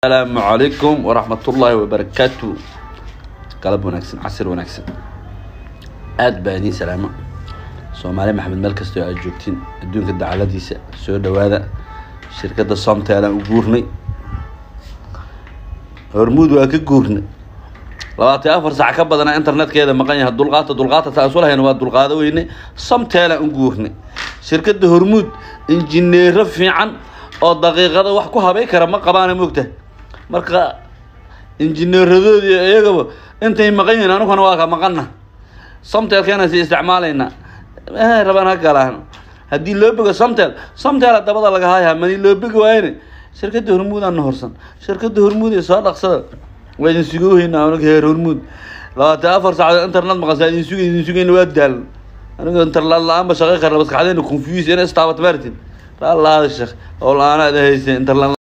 asalaamu calaykum waraxmatullaahi wabarakaatu galab wanaagsan casir wanaagsan aada baa idiin salaamo soomaali maxamed meel kastoo aad joogtiin adduunka dacaladiisa soo dhawaada shirkadda somtel aan u guurnay hormuud waa ka guurnay labaatan iyo afar sac ka badana internetkeeda maqan yahay dulqaata dulqaata taan isu lahayn waa dulqaado weyne somtel aan u guurnay shirkadda hormuud injineero fiican oo daqiiqada wax ku habay kara ma qabaana moogta marka injineeradoodii iyagaba intay maqan yihiin anuguna waa ka maqana somtelkeena si isticmaalayna eh rabaan ha galaan haddii loo bogo somtel somtel dabada laga haayaa mani loo bogi waayne shirkadda hormuud aan horsan shirkadda hormuud ee soo dhaqsada waa idin sugooheyna anaga heer hormuud labaatan afar saacadood internet maqansa idin sugay idin sugayna waa daalan aniga internet la-aanba shaqay karna maskaxdeena confuse ina istaabat martin la lahada sheekh oo la-aana ada haysa internet